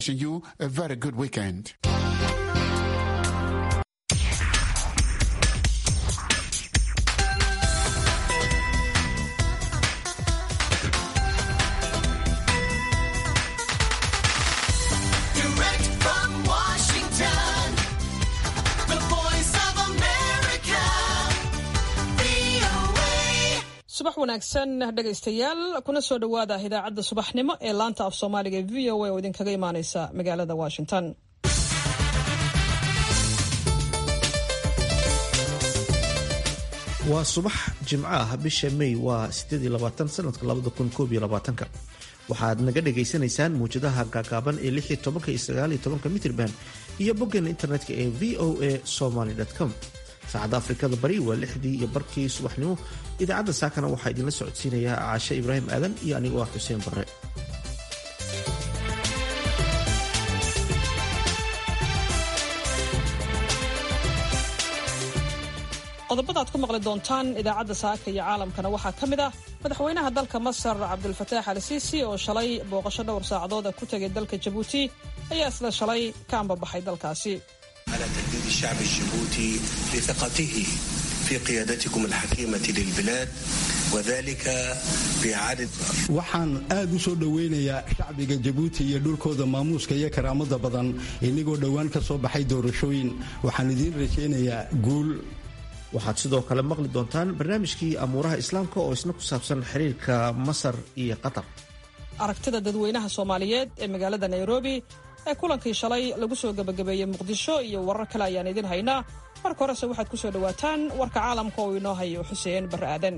Wishing you a very good weekend. Direct from Washington, the voice of America, VOA. subax wanaagsan dhegaystayaal kuna soo dhowaada idaacadda subaxnimo ee laanta af soomaaliga ee v o a oo idinkaga imaaneysa magaalada washington waa subax jimco ah bisha may waa sanadka waxaad naga dhagaysanaysaan muwjadaha gaagaaban ee iyo mitrban iyo boggeena internetka ee v o a somaly com saacadda afrikada bari waa lixdii iyo barkii subaxnimo idaacadda saakana waxaa idinla socodsiinayaa caashe ibraahim aadan iyo anigoo ah xuseen barre qodobada aad ku maqli doontaan idaacadda saaka iyo caalamkana waxaa ka mid ah madaxweynaha dalka masar cabdulfataax al siisi oo shalay booqasho dhowr saacadood ah ku tegay dalka jabuuti ayaa isla shalay ka ambabaxay dalkaasi على تجديد الشعب الجيبوتي لثقته في قيادتكم الحكيمة للبلاد وذلك بإعادة waxaan aad u soo dhoweynayaa shacbiga jabuuti iyo dhulkooda maamuuska iyo karaamada badan inagoo dhowaan ka soo baxay doorashooyin waxaan idiin rajaynayaa guul waxaad sidoo kale maqli doontaan barnaamijkii amuuraha islaamka oo isna ku saabsan xiriirka masar iyo qatar aragtida dadweynaha soomaaliyeed ee magaalada nairobi ee kulankii shalay lagu soo gebagabeeyey muqdisho iyo warar kale ayaan idin haynaa marka horese waxaad ku soo dhowaataan warka caalamka oo inoo hayo xuseen barre aadan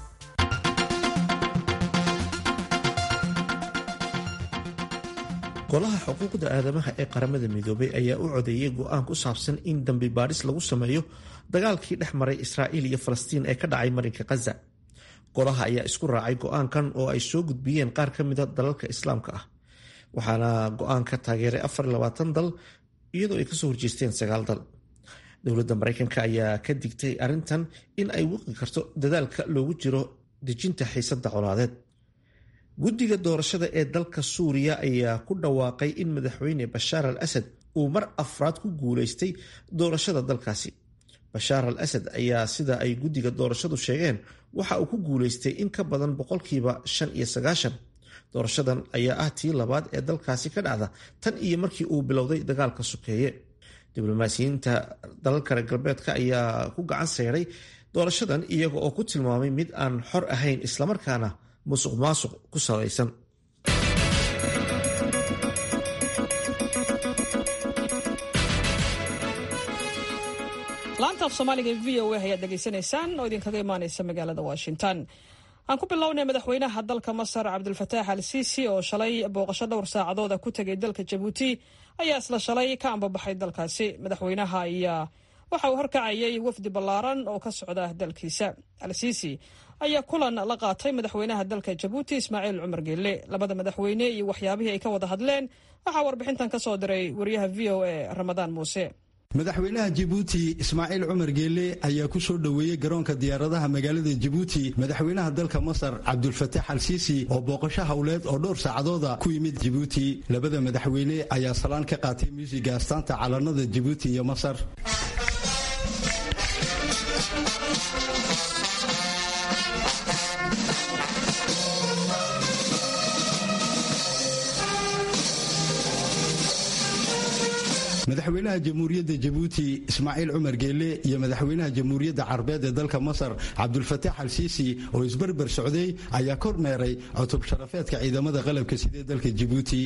golaha xuquuqda aadamaha ee qaramada midoobay ayaa u codeeyey go-aan ku saabsan in dambi baadhis lagu sameeyo dagaalkii dhex maray israa'iil iyo falastiin ee ka dhacay marinka khaza golaha ayaa isku raacay go-aankan oo ay soo gudbiyeen qaar ka mida dalalka islaamka ah waxaana go-aanka taageeray dal iyadoo ay kasoo horjeesteen sagaal dal dowladda maraykanka ayaa ka digtay arrintan in ay wiqi karto dadaalka loogu jiro dejinta xiisada colaadeed guddiga doorashada ee dalka suuriya ayaa ku dhawaaqay in madaxweyne bashaar al asad uu mar afraad ku guulaystay doorashada dalkaasi bashaar al asad ayaa sida ay guddiga doorashadu sheegeen waxa uu ku guulaystay in ka badan boqolkiiba shan iyo sagaashan doorashadan ayaa ah tii labaad ee dalkaasi ka dhacda tan iyo markii uu bilowday dagaalka sokeeye diblomaasiyiinta dalalka reer galbeedka ayaa ku gacan sayray doorashadan iyaga oo ku tilmaamay mid aan xor ahayn islamarkaana musuq maasuq ku salaysan laanta af soomaaliga ee v o a ayaad dhegaysanaysaan oo idinkaga imaaneysa magaalada washington aan ku bilownay madaxweynaha dalka masar cabdulfataax al siisi oo shalay booqasho dhowr saacadooda ku tegay dalka jabuuti ayaa isla shalay ka ambabaxay dalkaasi madaxweynaha ayaa waxa uu horkacayay wafdi ballaaran oo ka socda dalkiisa al siisi ayaa kulan la qaatay madaxweynaha dalka jabuuti ismaaciil cumar geelle labada madaxweyne iyo waxyaabihii ay ka wada hadleen waxaa warbixintan ka soo diray wariyaha v o a ramadaan muuse madaxweynaha jabuuti ismaaciil cumar geelle ayaa ku soo dhoweeyey garoonka diyaaradaha magaalada jabuuti madaxweynaha dalka masar cabdulfataax al siisi oo booqasho howleed oo dhowr saacadooda ku yimid jabuuti labada madaxweyne ayaa salaan ka qaatay muusiga astaanta calanada jabuuti iyo masar madaxweynaha jamhuuriyadda jabuuti ismaaciil cumar geelle iyo madaxweynaha jamhuuriyadda carbeed ee dalka masar cabdulfataax al siisi oo isberber socday ayaa kormeeray cutub sharafeedka ciidamada qalabka sidee dalka jabuuti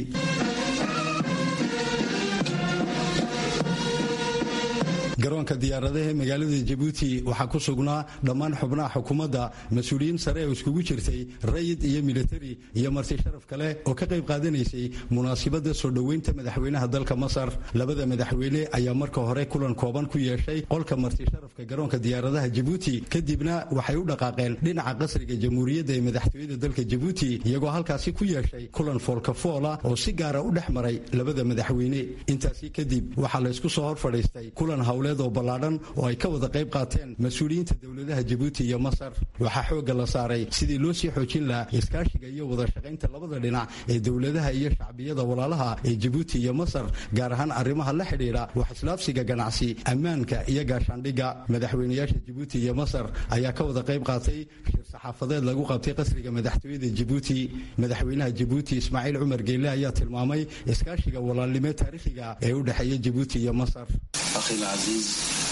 garoonka diyaaradaha ee magaalada jabuuti waxaa ku sugnaa dhammaan xubnaha xukuumadda mas-uuliyiin sare oo iskugu jirtay rayid iyo militari iyo marti sharaf kale oo ka qayb qaadanaysay munaasibadda soo dhoweynta madaxweynaha dalka masar labada madaxweyne ayaa marka hore kulan kooban ku yeeshay qolka marti sharafka garoonka diyaaradaha jabuuti kadibna waxay u dhaqaaqeen dhinaca qasriga jamhuuriyadda ee madaxtooyada dalka jabuuti iyagoo halkaasi ku yeeshay kulan foolkafoola oo si gaara u dhex maray labada madaxweyne intaasi kadib waxaa laysku soo hor fadhiistay kulan hawle howleed oo ballaadhan oo ay ka wada qayb qaateen mas-uuliyiinta dowladaha jabuuti iyo masar waxaa xoogga la saaray sidii loo sii xoojin lahaa iskaashiga iyo wada shaqaynta labada dhinac ee dowladaha iyo shacbiyada walaalaha ee jabuuti iyo masar gaar ahaan arrimaha la xidhiidha wax islaafsiga ganacsi ammaanka iyo gaashaandhigga madaxweynayaasha jabuuti iyo masar ayaa ka wada qayb qaatay shir saxaafadeed lagu qabtay qasriga madaxtooyada jabuuti madaxweynaha jabuuti ismaaciil cumar geyle ayaa tilmaamay iskaashiga walaalnimo taariikhiga ee u dhexeeya jabuuti iyo masar أخي العزيز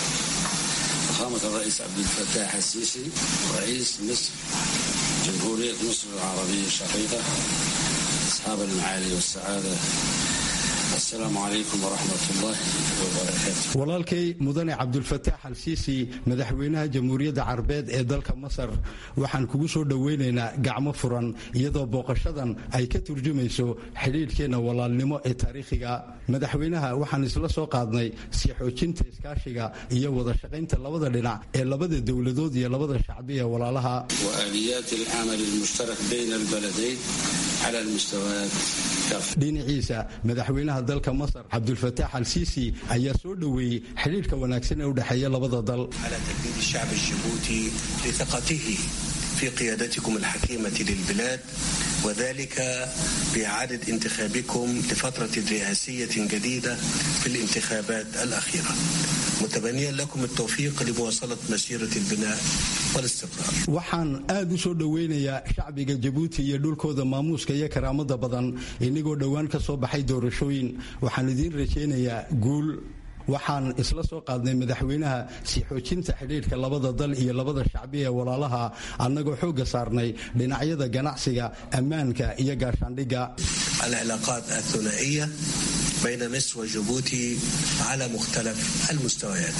فخامة الرئيس عبد الفتاح السيسي رئيس مصر جمهورية مصر العربية الشقيقة أصحاب المعالي والسعادة السلام عليكم ورحمة الله وبركاته walaalkay mudane cabdulfataax al siisi madaxweynaha jamhuuriyadda carbeed ee dalka masar waxaan kugu soo dhoweynaynaa gacmo furan iyadoo booqashadan ay ka turjumayso xidhiidhkeenna walaalnimo ee taariikhiga madaxweynaha waxaan isla soo qaadnay sii xoojinta iskaashiga iyo wada shaqaynta labada dhinac ee labada dowladood iyo labada shacbi ee walaalaha وآليات العمل المشترك بين البلدين على المستويات كافة dhinaciisa madaxweynaha dalka masar cabdulfataax al siisi ayaa soo dhoweeyey xidhiidhka wanaagsan ee u dhexeeya labada dal على تجديد الشعب الجيبوتي لثقته في قيادتكم الحكيمة للبلاد وذلك بإعادة انتخابكم لفترة رئاسية جديدة في الانتخابات الأخيرة متبنيا لكم التوفيق لمواصلة مسيرة البناء والاستقرار waxaan aad u soo dhoweynayaa shacbiga jabuuti iyo dhulkooda maamuuska iyo karaamada badan inagoo dhowaan ka soo baxay doorashooyin waxaan idiin rajaynayaa guul waxaan isla soo qaadnay madaxweynaha sii xoojinta xidhiidhka labada dal iyo labada shacbi ee walaalaha annagoo xoogga saarnay dhinacyada ganacsiga ammaanka iyo gaashaandhigga العلاقات الثنائية بين مصر وجيبوتي على مختلف المستويات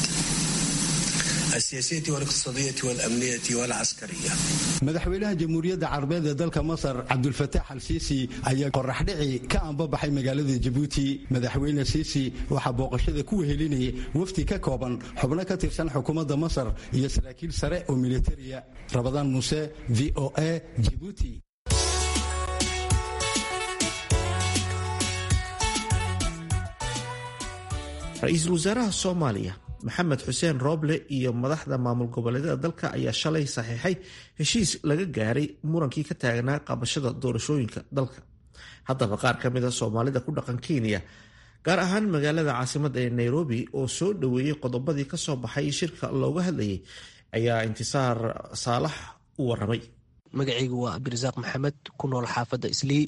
السياسية والاقتصادية والأمنية والعسكرية madaxweynaha jamhuuriyadda carabeed ee dalka masar cabdulfataax al siisi ayaa qoraxdhici ka anbabaxay magaalada jabuuti madaxweyne siisi waxaa booqashada ku wehelinayay wafdi ka kooban xubno ka tirsan xukuumadda masar iyo saraakiil sare oo militariya rabadaan muuse v o a jibuuti ra-iisul wasaaraha soomaaliya maxamed xuseen rooble iyo madaxda maamul goboleedyada dalka ayaa shalay saxiixay heshiis laga gaaray murankii ka taagnaa qabashada doorashooyinka dalka haddaba qaar ka mid a soomaalida ku dhaqan kenya gaar ahaan magaalada caasimada ee nairobi oo soo dhoweeyey qodobadii kasoo baxay shirka looga hadlayay ayaa intisaar saalax u waramay magacaygu waa abdirasaaq maxamed ku nool xaafadda islii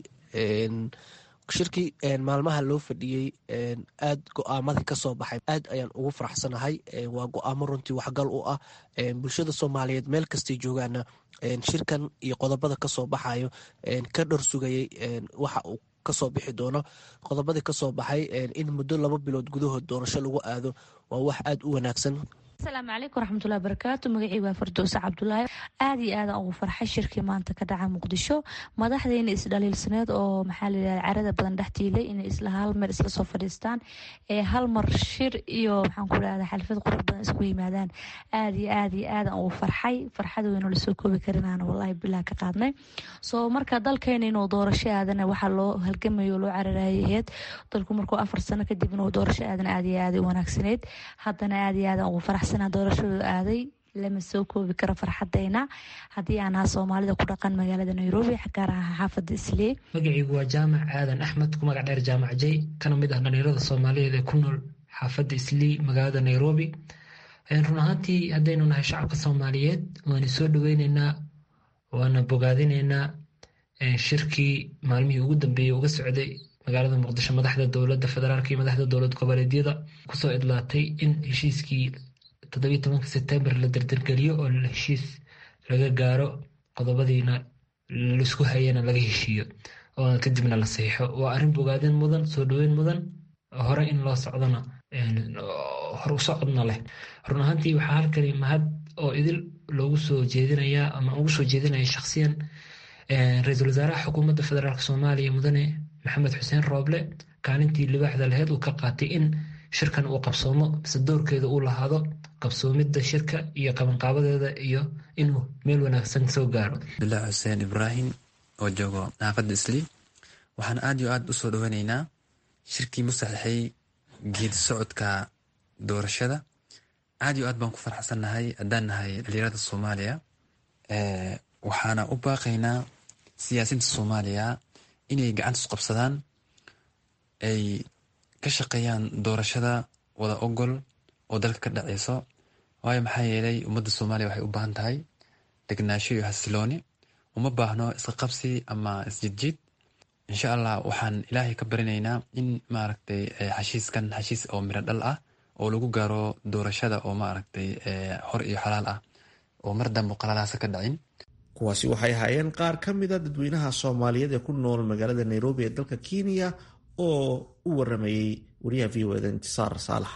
shirkii maalmaha loo fadhiyey aad go-aamadii kasoo baxay aad ayaan ugu faraxsanahay waa go-aamo runtii waxgal u ah bulshada soomaaliyeed meel kastay joogaana shirkan iyo qodobada kasoo baxayo ka dhor sugayay waxa uu kasoo bixi doono qodobadii kasoo baxay in muddo laba bilood gudahood doorasho lagu aado waa wax aad u wanaagsan asalaamu calaykum waraxmatullahi barakaatu magacii waa fardowsa cabdulaahi aada iyo aadan ugu farxay shirkii maanta ka dhaca muqdisho madaxdeena isdhaliilsaneed oo maxaa layidhahda carada badan dhex tiilay inay isla hal mer isla soo fadhiistaan ee hal mar shir iyo maxaan ku dhahda xalfad qurux badan isku yimaadaan aada iyo aada iyo aadan ugu farxay farxad weyno lasoo koobi karinaana wallahi bilah ka qaadnay soo marka dalkeena inuu doorasho aadana waxaa loo halgamayo loo cararayaheed dalku markuu afar sano kadib inuu doorasho aadan aada iyo aada u wanaagsaneyd haddana aada iyo aadan ugu faraxsan doorashadu aaday lama soo koobi karo farxadeyna haddii aan ahaa soomaalida ku dhaqan magaalada nairobi gaar aha xaafada islee magacaygu waa jaamac aadan axmed ku magac dheer jaamac jay kana mid ah dhalinyarada soomaaliyeed ee ku nool xaafadda islii magaalada nairobi run ahaantii haddaynu nahay shacabka soomaaliyeed waana soo dhaweyneynaa waana bogaadineynaa shirkii maalmihii ugu dambeeyey uga socday magaalada muqdisho madaxda dowladda federaalk iyo madaxda dowlad goboleedyada kusoo idlaatay in heshiiskii toddobiyi tobanka sebtembar la dardargeliyo oo heshiis laga gaaro qodobadiina laisku hayana laga heshiiyo oo kadibna la saxiixo waa arrin bogaadin mudan soo dhoweyn mudan hore in loo socdona hor u socodna leh run ahaantii waxaa halkani mahad oo idil loogu soo jeedinayaa ama ugu soo jeedinaya shakhsiyan ra-iisul wasaaraha xukuumadda federaalk soomaaliya mudane maxamed xuseen rooble kaalintii libaaxda laheyd uu ka qaatay in shirkan uu qabsoomo mise doorkeeda uu lahaado qabsoomidda shirka iyo qabanqaabadeeda iyo inuu meel wanaagsan soo gaaro abdulaahi xuseen ibraahim oo joogo xaafadda islii waxaan aad iyo aad usoo dhaweyneynaa shirkii musaxixay geedi socodka doorashada aad iyo aad baan ku farxsannahay haddaan nahay dhalinyarada soomaaliya waxaana u baaqaynaa siyaasiinta soomaaliya inay gacanta is qabsadaan ay ka shaqeeyaan doorashada wada ogol oo dalka ka dhaceyso waayo maxaa yeelay ummadda soomaaliya waxay u baahan tahay degnaasho iyo hasilooni uma baahno iska qabsi ama isjidjid insha allah waxaan ilaahay ka barinaynaa in maaragtay xashiiskan xashiis oo miro dhal ah oo lagu gaaro doorashada oo maaragtay hor iyo xalaal ah oo mar dambe qalalaasa ka dhacin kuwaasi waxay ahaayeen qaar ka mida dadweynaha soomaaliyeed ee ku nool magaalada nairobi ee dalka kenya oo u waramayey wariyaha v o eda intisaar saalax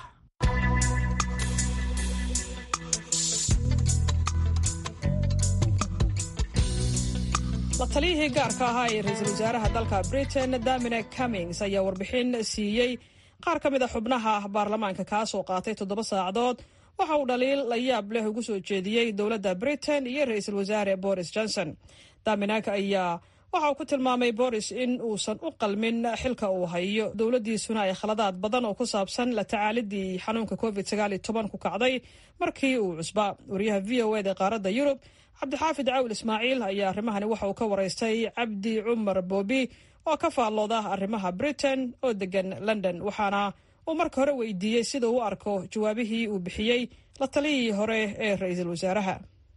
la taliyihii gaarka ahaa ee ra-iisul wasaaraha dalka britain dominic cummings ayaa warbixin siiyey qaar ka mid a xubnaha baarlamaanka kaasoo qaatay toddoba saacadood waxa uu dhaliil la yaab leh ugu soo jeediyey dowladda britain iyo ra-iisul wasaare boris johnson dominak ayaa waxa uu ku tilmaamay boris in uusan u qalmin xilka uu hayo dowladdiisuna ay khaladaad badan oo ku saabsan la tacaalidii xanuunka covid ku kacday markii uu cusbaa wariyaha v o eda qaaradda yurub cabdixaafid cawil ismaaciil ayaa arrimahani waxa uu ka waraystay cabdi cumar boobi oo ka faallooda arrimaha britain oo degan london waxaana uu marka hore weydiiyey sida uu u arko jawaabihii uu bixiyey la taliyihii hore ee ra-iisul wasaaraha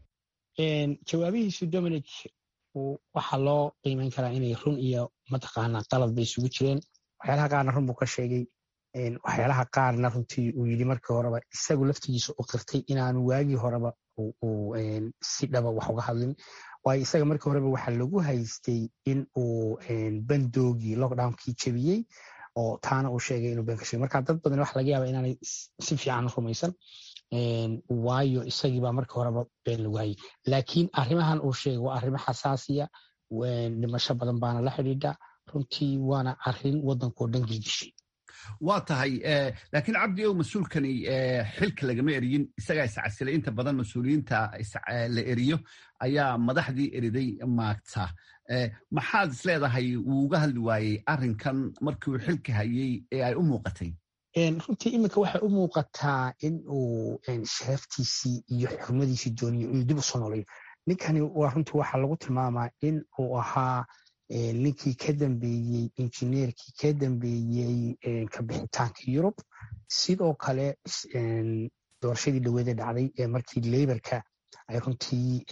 jawaabihiisu dominic waxaa loo qiimeyn karaa inay run iyo mataqaanaa qalad bay isugu jireen waxyaalaha qaarna run buu ka sheegay waxyaalaha qaarna runtii uu yidhi markii horeba isagu laftigiisa u qirtay inaanu waagii horeba uu si dhaba wax uga hadlin waayo isaga markii horeba waxaa lagu haystay in uu bandoogii lockdownkii jebiyey oo taana uu sheegay inuu been ka sheegay marka dad badan waxa laga yaaba inaanay si fiican rumaysan waayo isagiibaa markii horeba been lagu hayay laakiin arrimahan uu sheegay waa arrimo xasaasiya dhimasho badan baana la xidhiidha runtii waana arrin waddankoo dhan gilgishay waa tahay laakiin cabdi ow mas-uulkani xilka lagama eriyin isagaa iscasilay inta badan mas-uuliyiinta la eriyo ayaa madaxdii eriday maagta maxaad is leedahay wuu uga hadli waayey arrinkan markii uu xilka hayey ee ay u muuqatay runtii iminka waxay u muuqataa in uu sharaftiisii iyo xurmadiisii dooniyo inuu dib u soo noolayo ninkani waa runtii waxaa lagu tilmaamaa in uu ahaa ninkii ka dambeeyey injineerkii ka dambeeyey kabixitaanka yurub sidoo kale doorashadii dhaweede dhacday ee markii leybarka ay runtii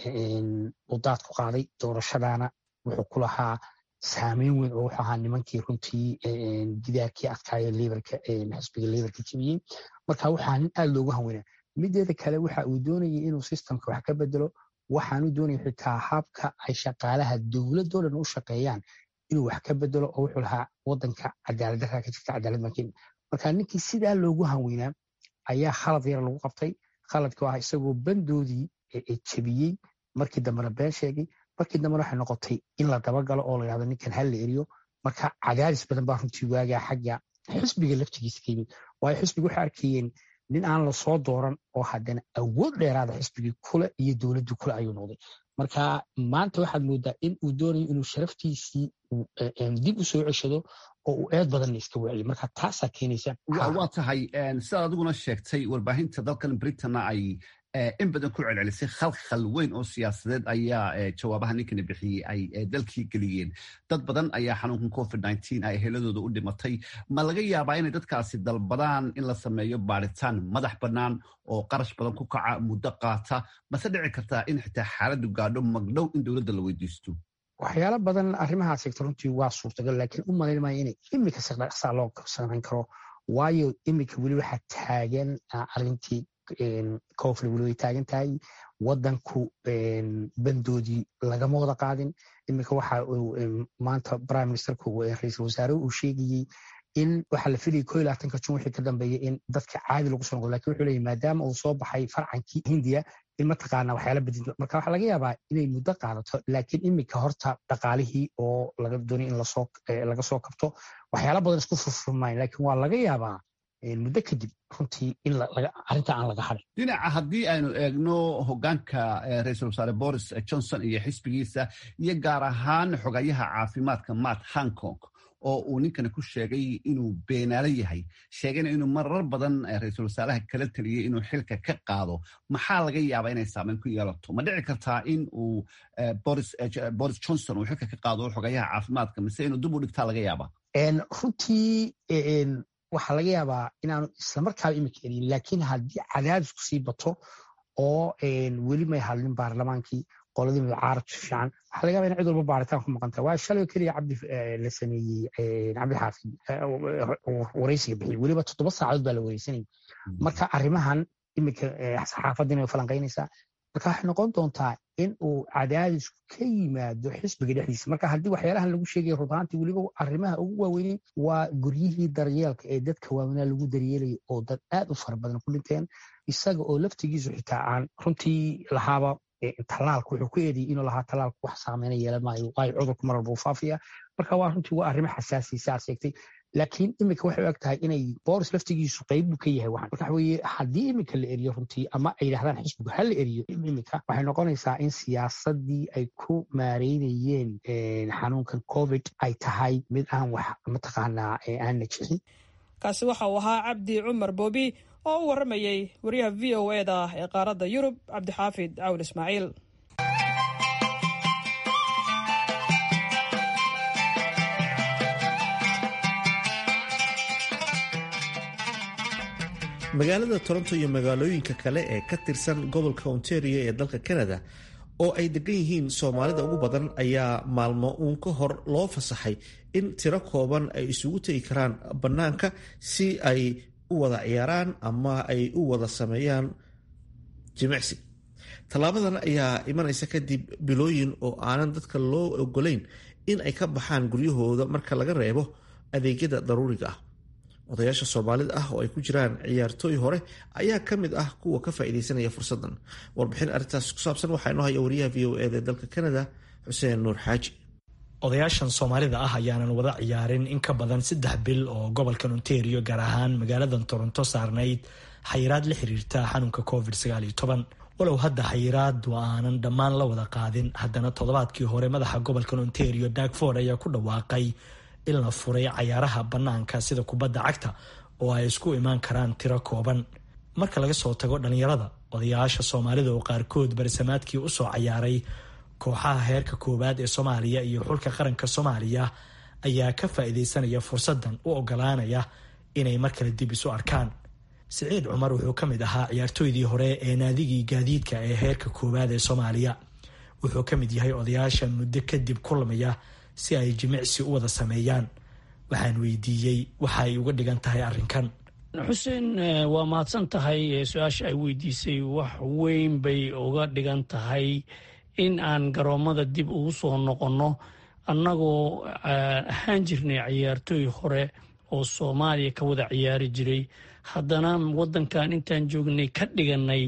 udaad ku qaaday doorashadana wuxuu ku lahaa saameyn weyn oo wuxuu ahaa nimankii runtii gidaarkii adkaayo leybarka xisbiga leybarka jebiyey marka waxaa nin aad loogu hanweynaa mideeda kale waxa uu doonayay inuu systemka wax ka bedelo waxaanu doonaya xitaa habka ay shaqaalaha dowladoo dhan u shaqeeyaan inuu wax ka bedelo oo wuxuu lahaa wadanka cadaaladdarraa ka jirta cadaalad makin marka ninkii sidaa loogu hanweynaa ayaa khalad yar lagu qabtay khaladkii ah isagoo bandoodii jebiyey markii dambena been sheegay markii dambena waxay noqotay in la dabagalo oo la yidhahdo ninkan hal la eriyo marka cadaadis badan baa runtii waagaa xagga xisbiga laftigiisa ka yimid waayo xisbiga waxay arkayeen nin aan la soo dooran oo haddana awood dheeraada xisbigii kule iyo dowladdii kule ayuu noqday marka maanta waxaad moodaa in uu doonayo inuu sharaftiisii dib u soo ceshado oo uu eed badanna iska wacyo marka taasaa keenaysa waa tahay sidaad adiguna sheegtay warbaahinta dalkan britanna ay in badan ku celcelisay khalkhal weyn oo siyaasadeed ayaa jawaabaha ninkani bixiyey ay dalkii geliyeen dad badan ayaa xanuunkan covid ay heladooda u dhimatay ma laga yaabaa inay dadkaasi dalbadaan in la sameeyo baaritaan madax bannaan oo qarash badan ku kaca muddo qaata mase dhici kartaa in xitaa xaaladdu gaadho magdhow in dowladda la weydiisto waxyaalo badan arrimahaas egta runtii waa suurtagal laakiin u malayn maayo inay imika siqdhaqsaa loo samayn karo waayo imika weli waxaa taagan arrintii koofle weli way taagan tahay wadanku bandoodii lagama wada qaadin iminka waxa maanta prime ministerku ra-iisul wasaare uu sheegayey in waxaa la filayay ko iyo labaatanka jun wixii ka dambeeya in dadka caadi lagu soo noqdo lakin wuxuu leeyahy maadaama uu soo baxay farcankii hindiya in mataqaana waxyaala bedinto marka waxaa laga yaabaa inay muddo qaadato laakiin iminka horta dhaqaalihii oo laga doonay in lasoo laga soo kabto waxyaala badan isku furfurmayn laakiin waa laga yaabaa muddo kadib runtii in arrinta aan laga harin dhinaca haddii aynu eegno hogaanka ra-iisul wasaare boris johnson iyo xisbigiisa iyo gaar ahaan xogayaha caafimaadka matt hankong oo uu ninkani ku sheegay inuu beenaalo yahay sheegayna inuu marar badan ra-iisul wasaaraha kala taliyey inuu xilka ka qaado maxaa laga yaabaa inay saameyn ku yeelato ma dhici kartaa in uu boris johnson uu xilka ka qaado xogayaha caafimaadka mise inuu dib u dhigtaa laga yaabaa runtii waxaa laga yaabaa inaanu islamarkaaba imika elin laakiin haddii cadaadisku sii bato oo weli may hadlin baarlamaankii qoladii mudacaarabtu fiican waxaa laga yaba in cid walba baaritaan ku maqanta waa shalay keliya cabdi la sameeyey cabdixaafid wareysiga bixiyey weliba toddoba saacadood baa la wareysanayay marka arrimahan imika saxaafaddiina way falanqaynaysaa marka waxay noqon doontaa in uu cadaadisku ka yimaado xisbiga dhexdiisa marka haddii waxyaalahan lagu sheegaya rubaantii weliba arrimaha ugu waaweynay waa guryihii daryeelka ee dadka waaweynaa lagu daryeelayay oo dad aad u fara badan ku dhinteen isaga oo laftigiisu xitaa aan runtii lahaaba talaalka wuxuu ku eedayay inuu lahaa talaalku wax saameyna yeelan maayo waayo cudurku mar walba uu faafaya marka waa runtii waa arrimo xasaasiisa aad sheegtay laakiin imika waxay u eg tahay inay boris laftigiisu qayb buu ka yahay waxan marka waxaweye haddii imika la eriyo runtii ama ay yidhahdaan xisbigu ha la eriyo imika waxay noqonaysaa in siyaasadii ay ku maareynayeen xanuunkan covid ay tahay mid aan wax mataqaanaa aan najixin kaasi waxa uu ahaa cabdi cumar boobi oo u warramayey wariyaha v o e da ee qaaradda yurub cabdixaafid cawl ismaaciil magaalada toronto iyo magaalooyinka kale ee ka tirsan gobolka ontario ee dalka canada oo ay degan yihiin soomaalida ugu badan ayaa maalmo uun ka hor loo fasaxay in tiro kooban ay isugu tegi karaan bannaanka si ay u wada ciyaaraan ama ay u wada sameeyaan jimicsi tallaabadan ayaa imanaysa kadib bilooyin oo aanan dadka loo ogolayn in ay ka baxaan guryahooda marka laga reebo adeegyada daruuriga ah odayaasha soomaalida ah oo ay ku jiraan ciyaartooy hore ayaa ka mid ah kuwa ka faa'iidaysanaya fursaddan warbixin arrintaas ku saabsan waxaa inoo haya wariyaha v o eda dalka canada xuseen nuur xaaji odayaashan soomaalida ah ayaanan wada ciyaarin in ka badan saddex bil oo gobolkan ontario gaar ahaan magaaladan toronto saarnayd xayiraad la xiriirta xanuunka covid walow hadda xayiraadu aanan dhammaan la wada qaadin haddana toddobaadkii hore madaxa gobolkan ontario dagford ayaa ku dhawaaqay in la furay cayaaraha bannaanka sida kubadda cagta oo ay isku imaan karaan tiro kooban marka laga soo tago dhallinyarada odayaasha soomaalida oo qaarkood barisamaadkii usoo cayaaray kooxaha heerka koowaad ee soomaaliya iyo xulka qaranka soomaaliya ayaa ka faa'iidaysanaya fursaddan u ogolaanaya inay mar kale dib isu arkaan siciid cumar wuxuu ka mid ahaa ciyaartooydii hore ee naadigii gaadiidka ee heerka koowaad ee soomaaliya wuxuu ka mid yahay odayaasha muddo kadib kulmaya si ay jimicsi u wada sameeyaan waxaan weydiiyey waxa ay uga dhigan tahay arrinkan xuseen waa mahadsan tahay su-aasha ay weydiisay wax weyn bay uga dhigan tahay in aan garoommada dib ugu soo noqonno annagoo ahaan jirnay ciyaartooy hore oo soomaaliya ka wada ciyaari jiray haddana waddankan intaan joognay ka dhiganay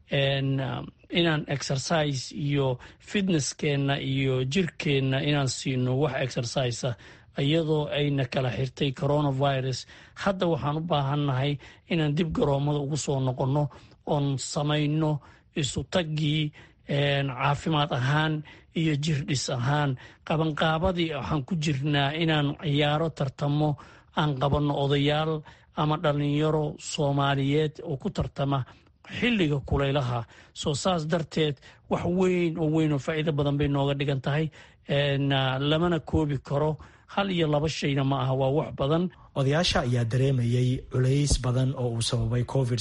inaan exercise iyo fitnesskeenna iyo jirkeenna inaan siino wax exercisa iyadoo ayna kala xirtay coronavirus hadda waxaan u baahannahay inaan dib garoommada ugu soo noqonno oon samayno isu taggii caafimaad ahaan iyo jirdhis ahaan qabanqaabadii waxaan ku jirnaa inaan ciyaaro tartamo aan qabanno odayaal ama dhallinyaro soomaaliyeed oo ku tartama xilliga kulaylaha soo saas darteed wax weyn oo weyn oo faa'iido badan bay nooga dhigan tahay lamana koobi karo hal iyo laba shayna ma aha waa wax badan odayaasha ayaa dareemayay culays badan oo uu sababay covid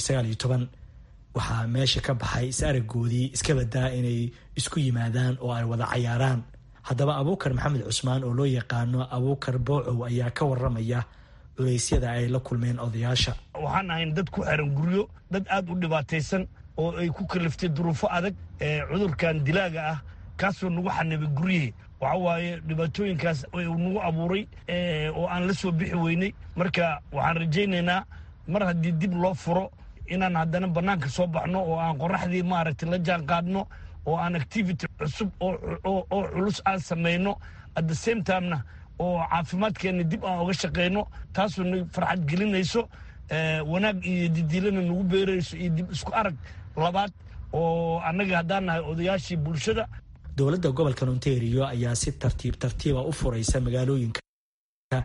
waxaa meesha ka baxay is aragoodii iska badaa inay isku yimaadaan oo ay wada cayaaraan haddaba abuukar maxamed cusmaan oo loo yaqaano abuukar boocow ayaa ka waramaya culeysyada ay la kulmeen odayaasha waxaan ahayn dad ku xiran guryo dad aad u dhibaataysan oo ay ku kaliftay duruufo adag ee cudurkan dilaaga ah kaasoo nagu xanibay guryihii waxa waaye dhibaatooyinkaas nagu abuuray oo aan la soo bixi weynay marka waxaan rajaynaynaa mar haddii dib loo furo inaan haddana bannaanka soo baxno oo aan qoraxdii maaragtay la jaan qaadno oo aan activity cusub oo culus aan samayno at the same timena oo caafimaadkeenna dib aan oga shaqayno taasoo na farxad gelinayso wanaag iyo didiilana nagu beerayso iyo dib isku arag labaad oo annaga haddaan nahay odayaashii bulshada dowladda gobolkan ontario ayaa si tartiib tartiiba u furaysa magaalooyinka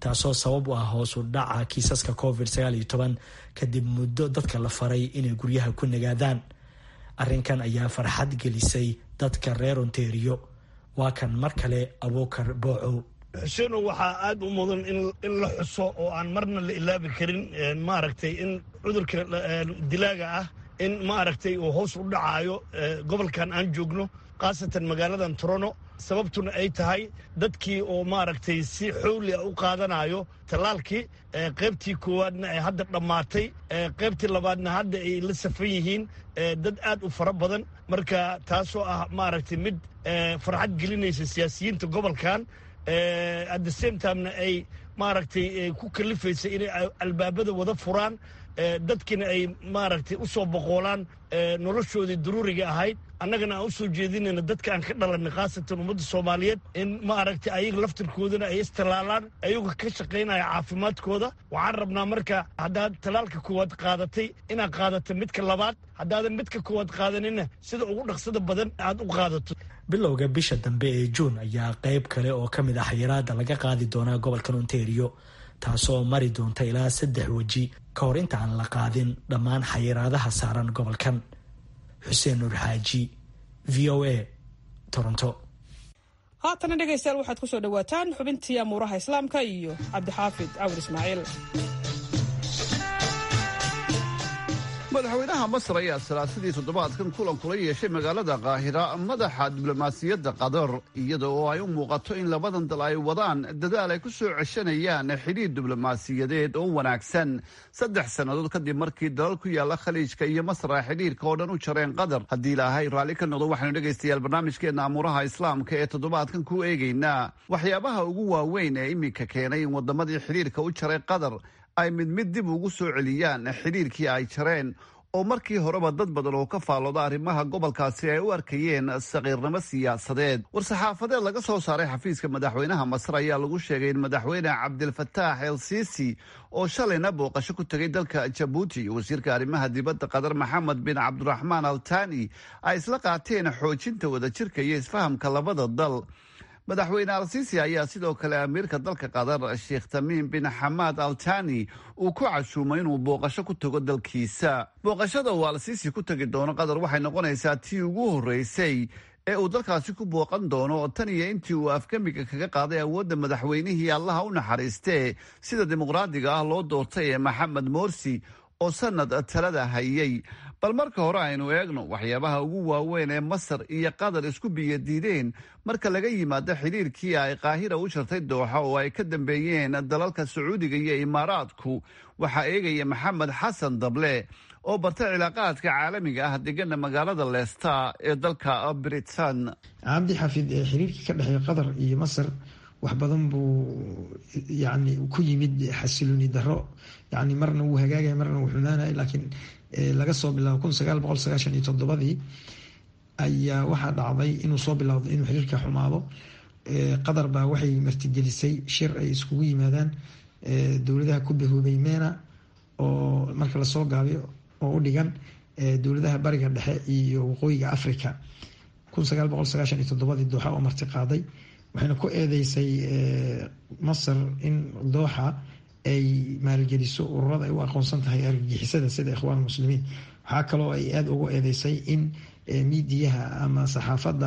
taasoo sabab u ah hoos u dhaca kiisaska covid kadib muddo dadka la faray inay guryaha ku nagaadaan arrinkan ayaa farxad gelisay dadka reer ontario waa kan mar kale abuukar boocow xuseeno waxaa aad u mudan in la xuso oo aan marna la ilaabi karin maaragtay in cudurka dilaaga ah in maaragtay uu hoos u dhacaayo gobolkan aan joogno khaasatan magaaladan torono sababtuna ay tahay dadkii oo maaragtay si xowli ah u qaadanayo tallaalkii qaybtii koowaadna ay hadda dhammaatay qaybtii labaadna hadda ay la safan yihiin dad aad u fara badan marka taasoo ah maaragtay mid farxad gelinaysa siyaasiyiinta gobolkan at the same timena ay maaragtay ku kalifaysa inay albaabada wada furaan dadkina ay maaragtay u soo boqoolaan noloshoodii daruuriga ahayd annagana aan u soo jeedinayna dadka aan ka dhalanay khaasatan ummadda soomaaliyeed in maaragtay ayaga laftirkoodana ay istallaalaan ayaga ka shaqaynaya caafimaadkooda waxaan rabnaa marka haddaad tallaalka koowaad qaadatay inaad qaadato midka labaad haddaadan midka koowaad qaadanina sida ugu dhaqsada badan aad u qaadato bilowga bisha dambe ee juun ayaa qayb kale oo ka mid ah xayiraada laga qaadi doonaa gobolkan ontario taasoo mari doonta ilaa saddex weji ka hor inta aan la qaadin dhammaan xayiraadaha saaran gobolkan xuseen nuur xaaji v o a toronto haatana dhegaystayaal waxaad ku soo dhowaataan xubintii amuuraha islaamka iyo cabdixaafid cawir ismaaciil madaxweynaha masar ayaa salaasadii toddobaadkan kulan kula yeeshay magaalada kaahira madaxa diblomaasiyadda qatar iyada oo ay u muuqato in labadan dal ay wadaan dadaal ay ku soo ceshanayaan xidhiir diblomaasiyadeed oo wanaagsan saddex sannadood kadib markii dalal ku yaalla khaliijka iyo masar ay xidhiirka oo dhan u jareen qatar haddii ilaahay raalli ka noqdo waxaynu dhegaystayaal barnaamijkeenna amuuraha islaamka ee toddobaadkan ku eegaynaa waxyaabaha ugu waaweyn ee iminka keenay in waddamadii xidhiirka u jaray qatar ay mid mid dib ugu soo celiyaan xidhiirkii ay jareen oo markii horeba dad badan oo ka faallooda arrimaha gobolkaasi ay u arkayeen saqiirnimo siyaasadeed war-saxaafadeed laga soo saaray xafiiska madaxweynaha masar ayaa lagu sheegay in madaxweyne cabdilfataax el sisi oo shalayna booqasho ku tegay dalka jabuuti wasiirka arrimaha dibadda qatar maxamed bin cabdiraxmaan al tani ay isla qaateen xoojinta wadajirka iyo isfahamka labada dal madaxweyne al-siisi ayaa sidoo kale amiirka dalka qatar sheekh tamiim bin xamaad al tani uu ku cashuumay inuu booqasho ku tago dalkiisa booqashada uu al-siisi ku tegi doono qatar waxay noqonaysaa tii ugu horreysay ee uu dalkaasi ku booqan doono tan iyo intii uu afgamiga kaga qaaday awoodda madaxweynihii allaha u naxariistee sida dimuqraadiga ah loo doortay ee maxamed morsi oo sanad talada hayay bal marka hore aynu eegno waxyaabaha ugu waaweyn ee masar iyo qatar isku biyadiideen marka laga yimaado xidhiirkii ay qaahira u jartay dooxa oo ay ka dambeeyeen dalalka sacuudiga iyo imaaraadku waxaa eegaya maxamed xasan dable oo bartay cilaaqaadka caalamiga ah degana magaalada leesta ee dalka britain cabdi xafid ee xiriirkii ka dhexeeya qatar iyo masar wax badan buu yani ku yimid xasilooni daro yani marna wuu hagaagaya marna wuu xumaanaya laakiin laga soo bilaabo kun sagaal boqol sagaashan iyo toddobadii ayaa waxaa dhacday inuu soo bilowdo inuu xiriirka xumaado qatar baa waxay martigelisay shir ay iskugu yimaadaan dowladaha ku bahoobay mena oo marka lasoo gaabiyo oo u dhigan dowladaha bariga dhexe iyo waqooyiga africa kun sagaal boqol sagaashan iyo toddobadii dooxa oo marti qaaday waxayna ku eedeysay masar in dooxa ay maalgeliso ururada ay u aqoonsan tahay argagixisada sida ikhwaan muslimiin waxaa kaloo ay aada ugu eedeysay in miidiyaha ama saxaafadda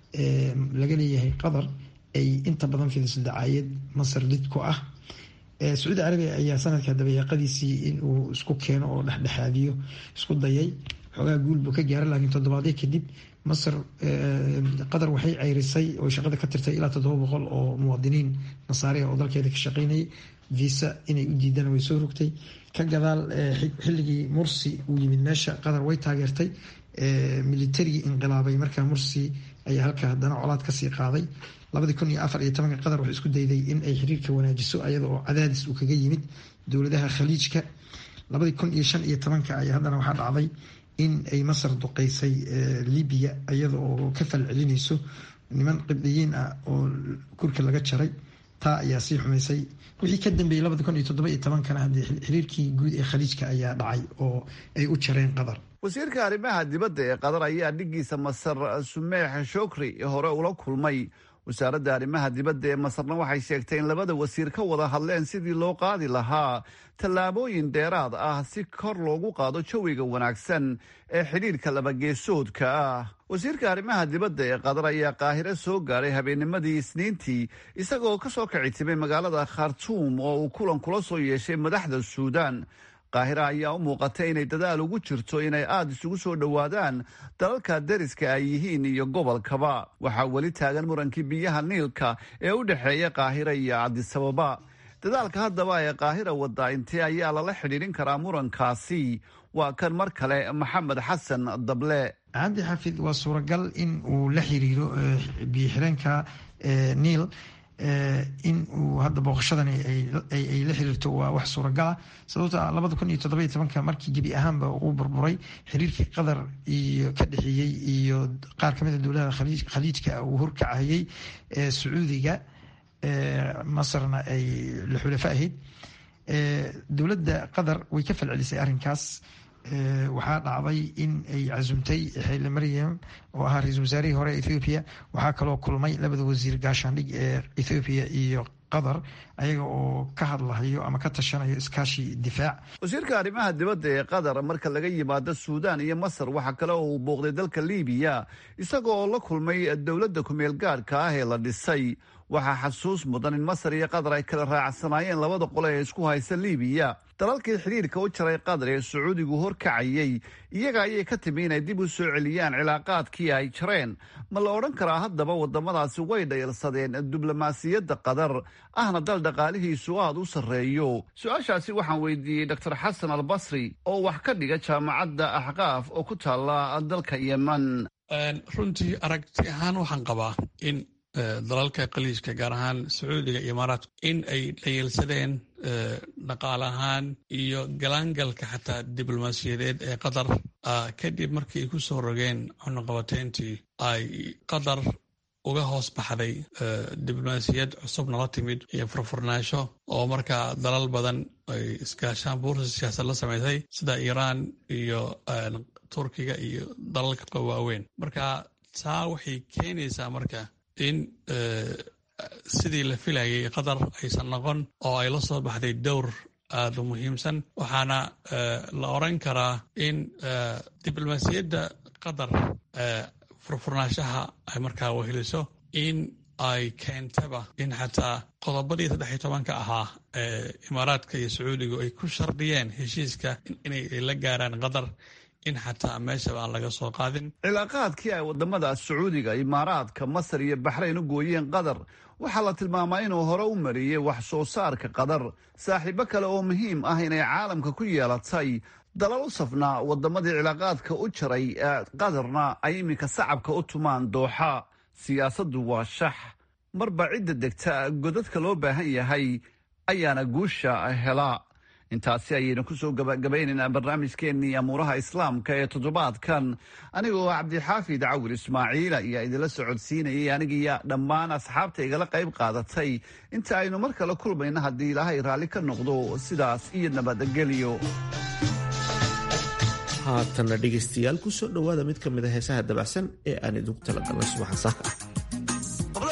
laga leeyahay qatar ay inta badan fidiso dacaayad masar lid ku ah sacuudi carabiya ayaa sanadka dabayaaqadiisii inuu isku keeno oo dhexdhexaadiyo isku dayay xoogaa guul buu ka gaaray laakiin toddobaadyo kadib masar qatar waxay ceyrisay oo shaqada ka tirtay ilaa toddoba boqol oo muwaadiniin nasaariya oo dalkeeda ka shaqeynayay visa inay u diidaan way soo rogtay ka gadaal xilligii mursi uu yimid meesha qatar way taageertay militarigii inqilaabay markaa mursi ayaa halka haddana colaad kasii qaaday labadii kun iyo afar iyo tobanka qatar waxay isku dayday in ay xiriirka wanaajiso ayada oo cadaadis uu kaga yimid dowladaha khaliijka labadii kun iyo shan iyo tobanka ayaa haddana waxaa dhacday in ay masar duqeysay libiya iyada oo ka falcelinayso niman qibdiyiin ah oo kurka laga jaray taa ayaa sii xumaysay wixii ka dambeeyey labada kun iyo toddoba iyo tobankana haddii xiriirkii guud ee khaliijka ayaa dhacay oo ay u jareen qatar wasiirka arrimaha dibadda ee qatar ayaa dhigiisa masar sumeex shokri hore ula kulmay wasaaradda arrimaha dibadda ee masarna waxay sheegtay in labada wasiir ka wada hadleen sidii loo qaadi lahaa tallaabooyin dheeraad ah si kor loogu qaado jawiga wanaagsan ee xidhiirka labageesoodka ah wasiirka arrimaha dibadda ee qatar ayaa qaahire soo gaadhay habeennimadii isniintii isagoo ka soo kici timay magaalada khartuum oo uu kulan kula soo yeeshay madaxda suudaan qaahira ayaa u muuqatay inay dadaal ugu jirto inay aada isugu soo dhowaadaan dalalka deriska ay yihiin iyo gobolkaba waxaa weli taagan murankii biyaha niilka ee u dhexeeya qaahira iyo cabdisababa dadaalka haddaba ee qaahira wadda intee ayaa lala xidhiidhin karaa murankaasi waa kan mar kale maxamed xasan dable cabdi xafid waa suuragal in uu la xiriiro biyo xireenka niil in uu hadda booqashadani ay la xiriirto waa wax suuragala sababta labada kun iyo toddoba tobanka markii gebi ahaanba uu burburay xiriirkii qatar iyo ka dhexeeyey iyo qaar kamid a dowladaha khaliijka uu horkacayey sacuudiga masarna ay la xulafa ahayd dowladda qatar way ka falcelisay arrinkaas waxaa dhacday in ay casumtay xeyle maryam oo ahaa ra-iisul wasaarihii hore ethoobiya waxaa kaloo kulmay labada wasiir gaashaandhig ee ethoobiya iyo qatar ayaga oo ka hadlahayo ama ka tashanayo iskaashi difaac wasiirka arrimaha dibadda ee qatar marka laga yimaado suudaan iyo masar waxaa kale oo uu booqday dalka liibiya isagoo oo la kulmay dowladda kumeel gaadhka ah ee la dhisay waxaa xasuus mudan in masar iyo qatar ay kala raacsanaayeen labada qole ee isku haysta liibiya dalalkii xidhiirka u jaray qatar ee sacuudigu horkacayey iyaga ayay ka timi inay dib u soo celiyaan cilaaqaadkii ay jareen ma la odhan karaa haddaba waddamadaasi way dhayalsadeen diblomaasiyadda qatar ahna dal dhaqaalihiisu aada u sarreeyo su-aashaasi waxaan weydiiyey doctor xasan albasri oo wax ka dhiga jaamacadda axqaaf oo ku taalla dalka yeman runtii aragti ahaan waxaan qabaa in dalalka khaliijka gaar ahaan sacuudiga iyo imaaraadku in ay dhayalsadeen dhaqaale ahaan iyo galaangalka xataa diblomaasiyadeed ee qatar kadib markii ay ku soo rogeen cunuqabateyntii ay qatar uga hoos baxday diblomaasiyad cusub nala timid iyo furfurnaansho oo markaa dalal badan ay iskaashaan buursa siyaasad la samaysay sida iiraan iyo turkiga iyo dalalka waaweyn marka taa waxay keenaysaa marka in sidii la filayay qatar aysan noqon oo ay la soo baxday dowr aada u muhiimsan waxaana la oran karaa in diblomaasiyadda qatar furfurnaanshaha ay markaa weheliso in ay keentaba in xataa qodobadii saddexiy tobanka ahaa ee imaaraadka iyo sacuudigu ay ku shardiyeen heshiiska inay la gaaraan qatar in xataa meeshaba aan laga soo qaadin cilaaqaadkii ay wadamada sacuudiga imaaraadka masar iyo baxrayn u gooyeen qatar waxaa la tilmaamaa inuu hore u mariyey wax soo saarka qatar saaxiibo kale oo muhiim ah inay caalamka ku yeelatay dalal u safnaa wadamadii cilaaqaadka u jaray qatarna ay iminka sacabka u tumaan dooxa siyaasaddu waa shax marba cidda degta godadka loo baahan yahay ayaana guusha hela intaasi ayaynu kusoo gabagabaynaynaa barnaamijkeennii amuuraha islaamka ee toddobaadkan anigoo cabdixaafid cawil ismaaciila ayaa idinla socodsiinayay anigiiyo dhammaan asxaabta igala qayb qaadatay inta aynu mar kale kulmayno haddii ilaahay raalli ka noqdo sidaas iyo nabadgelyo haatanna dhegaystayaal kusoo dhowaada mid ka mid a heesaha dabacsan ee aan idinku talagalnay subaxa saaka ah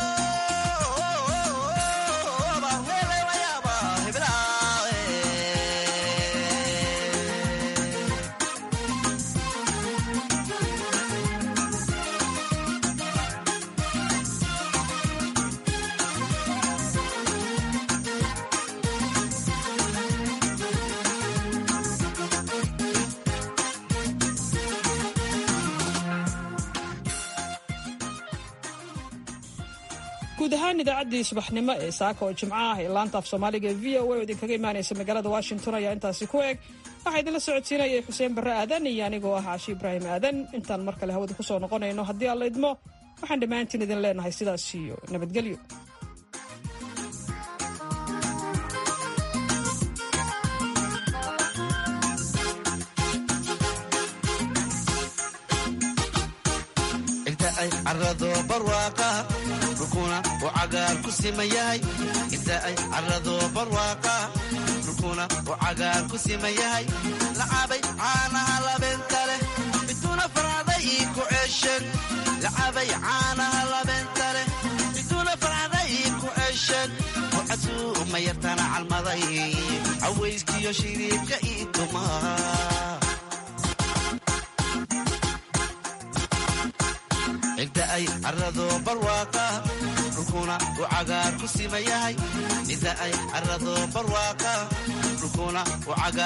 guud ahaan idaacaddii subaxnimo ee saaka oo jimco ah ee laanta af soomaaliga ee v o a oo idinkaga imaanaysa magaalada washington ayaa intaasi ku eg waxaa idinla socodsiinayay xuseen barre aadan iyo anigoo ah caashi ibraahim aadan intaan mar kale hawada ku soo noqonayno haddii aan la idmo waxaan dhammaantiin idin leenahay sidaas iyo nabadgelyo ay carado barwaaqa dhulkuna uu cagaar ku siman yahay inta ay carado barwaaqa dhulkuna uu cagaar ku siman yahay lacabay caanaha labeenta leh miduna faracday ku ceesheen lacabay caanaha labeenta leh casuuma yartana calmaday cawayskiyo shiriibka ii tumaa cidda ay carrado barwaaqa dhulkuna uu cagaar ku sima yahay cidda ay carrado barwaaqa dhulkuna uu cagaar